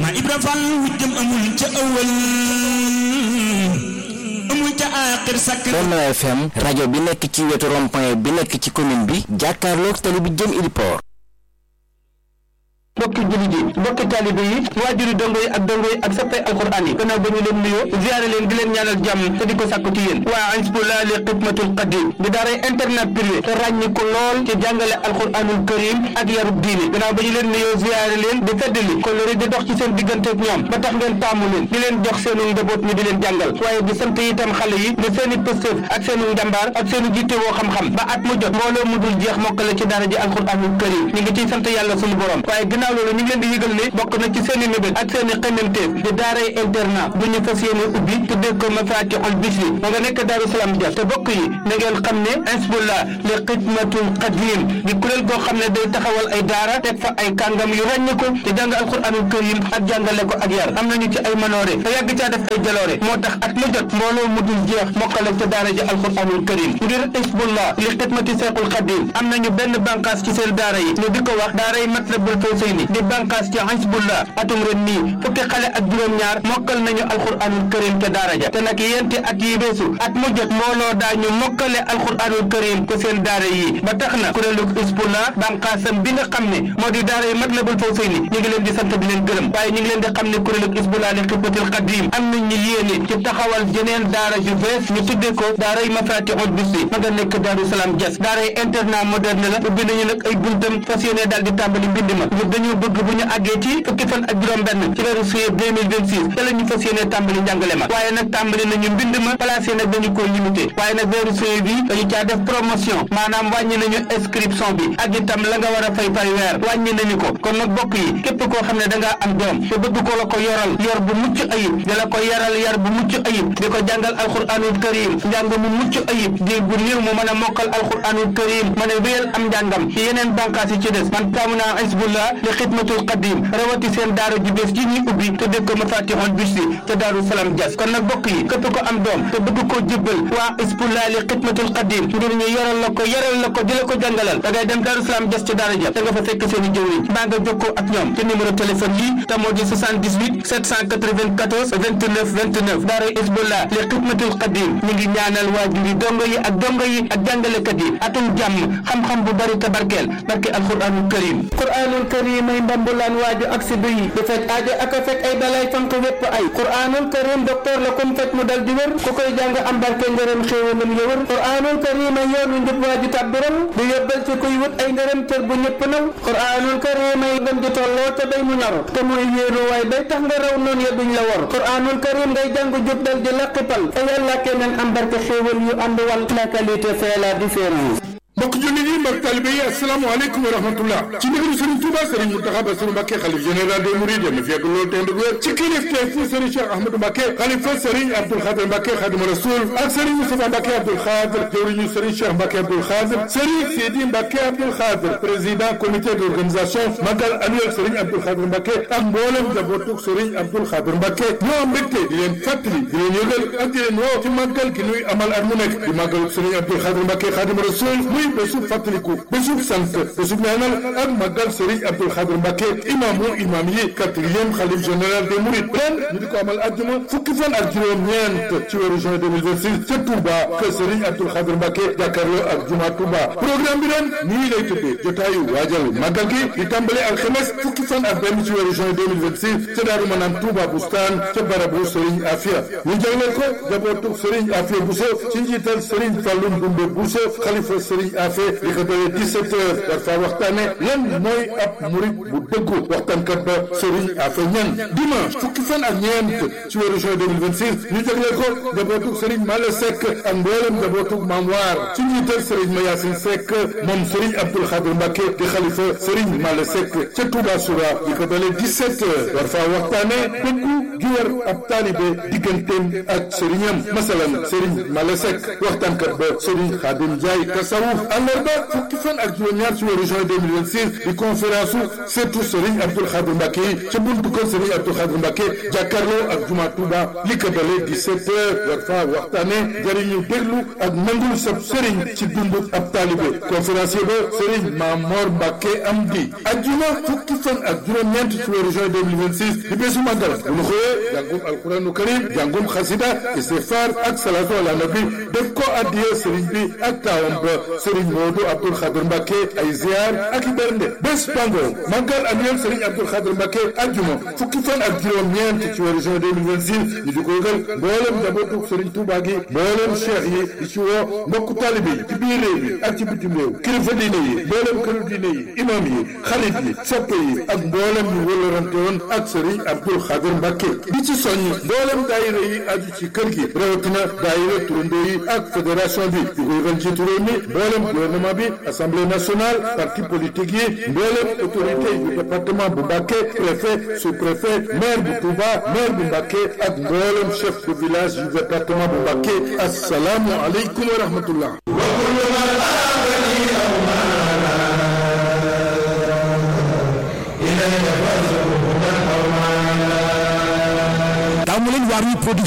ma Ibra Fall wujjam amul ca ëwal amul ca aaxir sakk Benno FM rajo bi nekk ci wetu rond-point bi nekk ci commune bi jàkkaarloog tali bi jëm Iliport mbokki jullit yi mbokki taalibe yi waajuri dongo yi ak dongo yi ak sappay alquran yi gannaaw ba ñu leen nuyoo ziyaare leen di leen ñaanal jàmm te di ko sàkku ci yéen waa Hizbullah li xidmatul qadim di daaray internat privé te ràññi ko lool ci jàngale alquranul karim ak yarub diine gannaaw ba ñu leen nuyoo ziyaare leen di feddali kolori di dox ci seen diggante ak ñoom ba tax ngeen taamu leen di leen jox seenu njaboot ñu di leen jàngal waaye di sant itam xale yi di seeni pëstëf ak seenu njàmbaar ak seenu jitte woo xam-xam ba at mu jot mbooloo mu dul jeex mokkale ci daara ji alquranul karim ñu ngi ciy sant yàlla suñu borom waaye gannaaw loolu ñu ngi leen di yëgal ne bokk na ci seen i mébét ak seen i xememteef di daaray internat bu ñu fas yéene ubbi tuddee ko Mafatihul Bichri ma nga nekk Daaru Salaam Dia te bokk yi na ngeen xam ne Hizbullah li xidmatul qadim di kuréel goo xam ne day taxawal ay daara teg fa ay kàngam yu ràññe ko te jàng alquranul karim ak jàngale ko ak yar am nañu ci ay manoore te yàgg caa def ay jaloore moo tax at mu jot mbooloo mu dul jeex mokkale ca daara ji alquranul karim ngir Hizbullah li xidmati seexul qadim am nañu benn bànqaas ci seen daara yi ñu di ko wax daaray Matlabul Fawzayni di bànqaas ci Hizbullah atum ren nii fukki xale ak juróom-ñaar mokkal nañu alquranul karim ca daara ja te nag yenti at yi beesu at mu jot mbooloo daañu mokkale alquranul karim ko seen daara yi ba tax na kuréelu Hizbullah bànqaasam bi nga xam ne moo di daara yi Matlabul Fawzayni ñu ngi leen di sant di leen gërëm waaye ñu ngi leen di xam ne kuréelu Hizbullah li xidmatil qadim am nañ ñu yéene ci taxawal jeneen daara ju bees ñu tuddee ko daara yi Mafatihul Bichri ma nga nekk Daaru Salaam Dias daara yi internat moderne la ubbi nañu nag ay buntam fas yéene daal di tàmbali mbind ma dañu bëgg bu ñu àggee ci fukki fan ak juróom benn ci weeru juillet 2026 te la ñu fas yéene tàmbali njàngale ma waaye nag tàmbali nañu mbind ma placé nag dañu ko limité waaye nag weeru juillet bi dañu caa def promotion maanaam wàññi nañu inscription bi ak itam la nga war a fay par weer wàññi nañu ko kon nag bokk yi képp koo xam ne da ngaa am doom te bëgg ko la ko yoral yor bu mucc ayib di la ko yaral yar bu mucc ayib di ko jàngal alquranul karim njàng mu mucc ayib di bu néew mu mën a mokkal alquranul karim mën a wéyal am njàngam ci yeneen bànqaas yi ci des man taamu naa Hizbullah li xidmatul qadim rawati seen daara ju bees ji ñuy ubbi te def ko Mafatihul Bichri te Daaru Salaam Dias kon nag bokk yi képp ko am doom te bëgg koo jébbal waa Hizbullah li xidmatul qadim ngir ñu yoral la ko yaral la ko di la ko jàngalal da ngay dem Daaru Salaam Dias ci daara ja da nga fa fekk seen i jëwriñ mbaa nga jokkoo ak ñoom ci numéro téléphone yi te moo di 78 794 29 29 daara Hizbullah li xidmatul qadim ñu ngi ñaanal waajur yi dongo yi ak dongo yi ak jàngalekat yi atum jàmm xam-xam bu bari te barkeel barke alquranul karim quranul karim ay mbambulaan waaju ak si duyi di faj aajo ak a fekk ay balay fanq wépp ay quranul karim docteur la kum faj mu dal di wér ku koy jàng am barke ngërëm xéewalam ya wër quranul karim ay yoonu njub waaju tàbbiral di yóbbal ci kuy wut ay ngërëm cër bu ñëpp naw quranul karim ay gën di tolloo te bay mu naru te mooy wéeru waay bay tax nga raw noonu ya duñ la wor quranul karim ngay jàng jub dal di laqipal fa yàlla keneen am barke xéewal yu ànd wal la qualité fait la différence mbokk jullit yi mbokk talibe yi asalaamaaleykum wa rahmatullah ci ndigalu Serigne Touba Serigne Mountakha Bassirou Mbacké xalif général des Mourides yéen a fekk loolu tey ndëgër ci kilifteef fu Serigne Cheikh Ahmadou Mbacké xalifa Serigne Abdoul Khadir Mbacké Khadimu Rasoul ak Serigne Moustapha Mbacké Abdoul Khadir jawriñu Serigne Cheikh Mbacké Abdoul Khadir Serigne Sidi Mbacké Abdoul Khadir président comité d'organisation magal annuel Serigne Abdoul Khadir Mbacké ak mboolem njabootu Serigne Abdoul Khadir Mbacké ñoo am mbégte di leen fàttali di leen yëgal ak di leen woo ci màggal gi nuy amal at mu nekk di màggal Serigne Abdoul Khadir Mbacké Khadimu Rasoul muy bésub fàttaliku bésub sant bésub ñaanal ak màggal Serigne Abdoul Khadir Mbacké imaamu imaam yi quatrième xalif général des Mourides ren ñu di ko amal àjjuma fukki fan ak juróom-ñeent ci weeru juin 2026 ca Touba kër Serigne Abdoul Khadir Mbacké jàkkaarloo ak juma Touba programme bi ren nii lay tëddee jotaayu waajal màggal gi di tàmbale alxames fukki fan ak benn ci weeru juin 2026 ca Daaru Manaan Touba Bustaan ca barabu Serigne Afia ñu jagleel ko jabootu Serigne Afia Bousso ci njiital Serigne Fallou Ndoumbe Bousso xalifa Serigne Afia li ko dalee 17 heures war faa waxtaane lan mooy ab murit bu dëggu waxtaankat ba Serigne Afia Niang dimanche fukki fan ak ñeent ci weeru juin 2026 ñu jagleel ko jabootu Serigne Mala Seck ak mboolem jabootu Maam Waar ci njiital Serigne Mayasin Seck moom Serigne Abdoul Khadir Mbacké di xalifa Serigne Mala Seck ca Touba Soura li ko dalee 17 heures war faa waxtaane dëggu gi war ab taalibe digganteem ak sëriñam masalan Serigne Mala Seck waxtaankat ba Serigne Khadim Ndiaye tasawuf àllarba fukki fan ak juróom-ñaar ci weeru juin 2026 di conférence su surtout Serigne Abdoul Khadr Mbacké yi ca buntu kër Serigne Abdoul Khadr Mbacké jàkkaarloo ak juma Touba li ko dalee 17 heures war faa waxtaane jëriñu déglu ak nangul sab Serigne ci dundu ab taalibe conférencier ba Serigne Mamor Mbacké am di ajjuma fukki fan ak juróom-ñeent ci weeru juin 2026 di bésu màggal bu ñu xëyee jàngum alquranu karim jàngum xasida istighfar ak salatu ala nabi def ko addiya Serigne bi ak taawam ba Serigne Modou Abdoul Khadr Mbacké ay ziar ak i bernde bés bango màggal annuel Serigne Abdoul Khadr Mbacké ajjuma fukki fan ak juróom-ñeent ci weeru juin 2026 ñu di ko yëgal mboolem njabootu Serigne Touba gi mboolem cheikh yi di ci woo mbokku taalibe yi ci biir réew mi ak ci bitim réew kilifa diine yi mboolem këru diine yi imam yi xarit yi soppe yi ak mboolem ñu wëllarante woon ak Serigne Abdoul Khadr Mbacké di ci soññ mboolem daayira yi aju ci kër gi rawatina daayira turandoo yi ak fédération bi di ko yëgal ci réew mi mboolem gouvernement bi assemblée nationale parti politique yi mboolem autorité yu département bu Mbacké préfet sous-préfet maire bu Touba maire bu Mbacké ak mboolem chef de village yu département bu Mbacké assalaamu aleykum wa rahmatullah taamu leen Waarwi production